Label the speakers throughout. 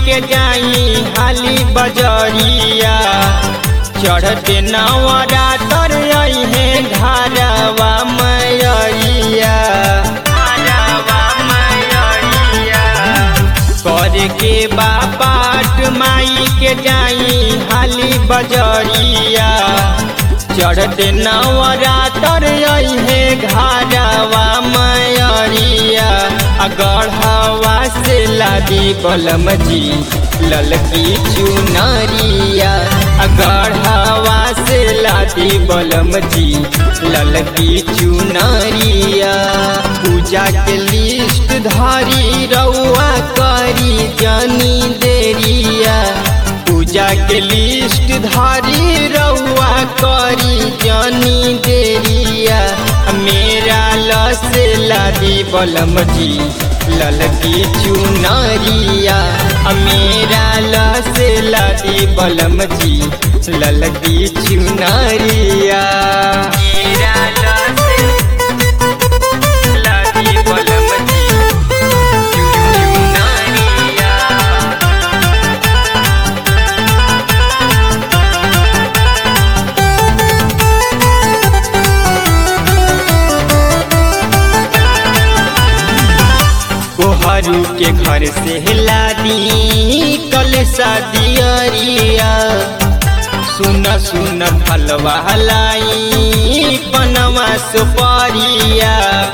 Speaker 1: के जाई हाली बजरिया चढ़ते नवरातर आई है घरवा मैरिया घरवा मैरिया कर के बापाट माई के जाई हाली बजरिया चढ़ते नवरातर आई है घरवा मैरिया गढ़वा से लादी बलम जी ललकी चुनरिया गढ़वा से लादी बलम जी ललकी चुनरिया पूजा के लिस्ट धारी रउआ करी जनी देरिया पूजा के लिस्ट धारी रउआ करी जनी देरिया मेरा लस लादी बलम जी ललकी चुनरिया मेरा लस लादी बलम जी ललकी चुनरिया मेरा लस लादी बलम जी चुनरिया कोहरू के घर से लादी कल शादियरिया सुन सुन फलवा लाई पनवा सुपारिया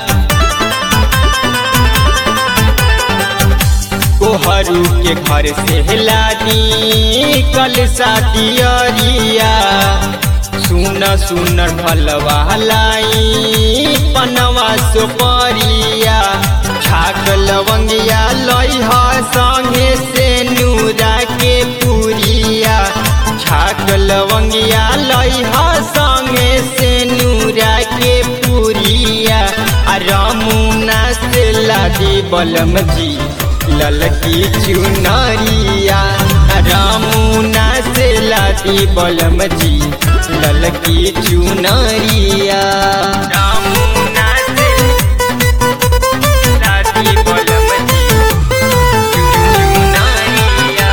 Speaker 1: कोहरू के घर से लादी कल शादियरिया सुन सुन फलवा लाई पनवा सुपारिया छाक लवंगिया लइह संगे से नूरा के पुरिया छाक लवंगिया लइह संगे से नूरा के पुरिया आ रमुना से लादी बलम जी ललकी चुनरिया रामुना से लादी बलम जी ललकी चुनरिया रामुना से लादी बलम जी चुनरिया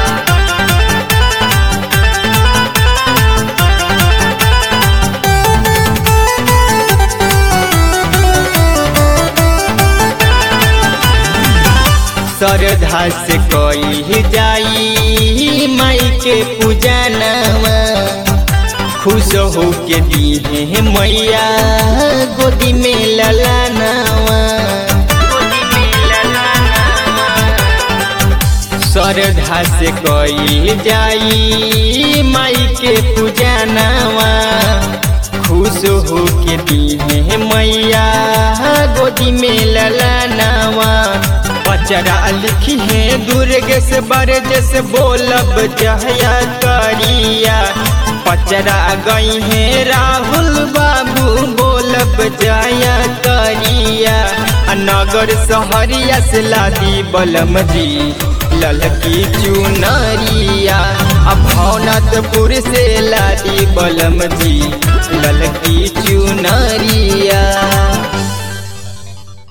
Speaker 1: श्रद्धा से कोई जाई माई के पूजनवा खुश हो के दी मैया गोदी में ललनवा श्रद्धा से कोई जाई माई के पूजनवा खुश हो के दी मैया गोदी में ललनवा बचरा लिखी है दुर्ग से बरज से बोलब जहया करिया पचरा गई है राहुल बाबू बोलब जया करिया नगर सहरिया से लादी बलम जी ललकी चुनरिया भवनतपुर से लादी बलम जी ललकी चुनरिया